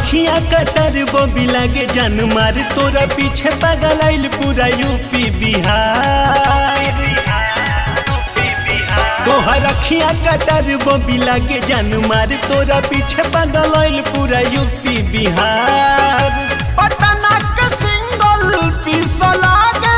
रखिया कटर बबी लागे जान मार तोरा पीछे पागल आइल पूरा यूपी बिहार तोहर रखिया कटर बबी लागे जान मार तोरा पीछे पागल आइल पूरा यूपी बिहार पटना के सिंगल पीस लागे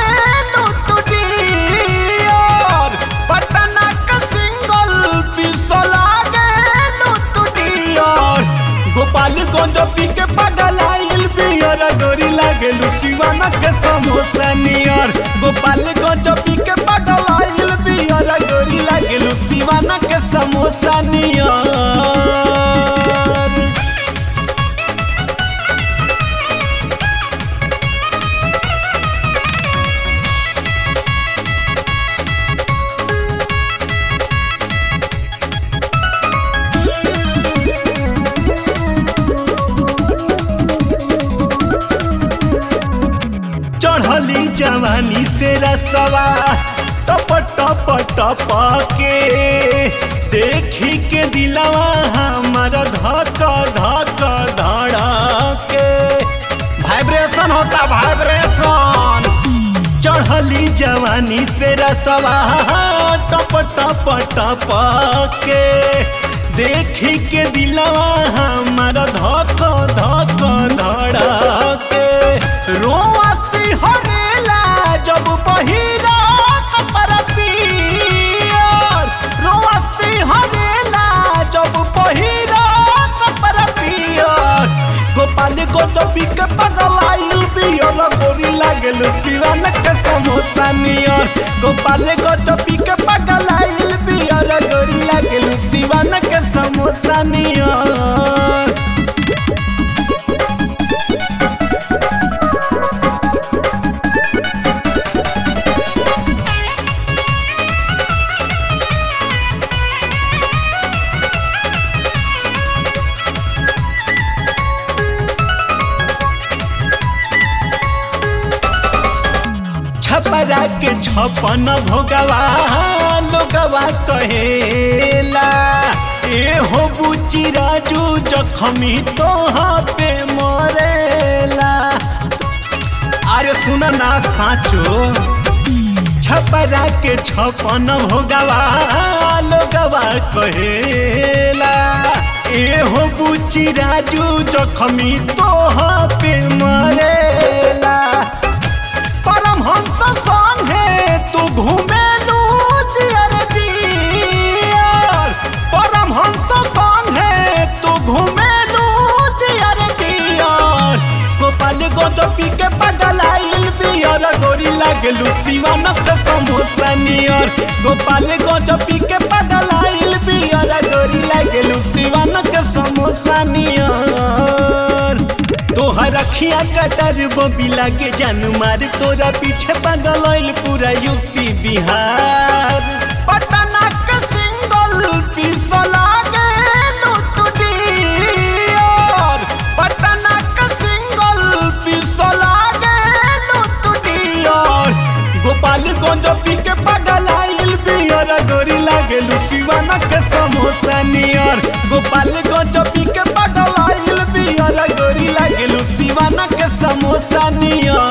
लुटुडियर पटना के सिंगल पीस लागे लुटुडियर गोपालगंज पी के पागल आइल बियर गोरी लागे लुसिवाना के समोसा नियर गोपालगंज पी के पागल आइल बियर गोरी लागे लुसिवाना के समोसा नियर चढ़ली जवानी से रसवा टप टप टप के देखी के दिलवा हमार धक धक धड़के वाइब्रेशन होता वाइब्रेशन चढ़ली जवानी से रसवा टप टप टप के देखी के दिलवा हमार धक धक धड़के रोआसी हरेला जब बहिरा कपर पियर रोआसी हरेला जब बहिरा कपर पियर गोपाल गोटबी के पगल आइल बियर गोरी लागल सिवान के समोसा नियर गोपाल गोटबी के पगल आइल बियर गोरी लागल सिवान के समोसा नियर छपरा के छपन भोगवा लोगवा कहेला ए हो बुची राजू जखमी तोहा पे मरेला अरे सुन ना साचो छपरा के छपन भोगवा लोगवा कहेला ए हो बुची राजू जखमी तोहा पे मरेला परमहंस संगे तू घूमेलू जियर दियर परमहंस संगे तू घूमेलू जियर दियर गोपाल गोटपी के पगल आइल बियर गोरी लागलू सिवान के समोसा नियर गोपाल गोटपी के पगल आइल बियर गोरी लागलू सिवान के समोसा नियर तोहर रखिया कटर बबी लागे जान मार तोरा पीछे पागल आइल पूरा यूपी बिहार पटना के सिंगल पीस लागे लुटुडियर पटना के सिंगल पीस लागे लुटुडियर गोपालगंज पी के पागल आइल बियर गोरी लागे लुसिवाना के समोसा नियर गोपालगंज पी के पागल आइल बियर गोरी लागे लुसिवाना के समोसा नियर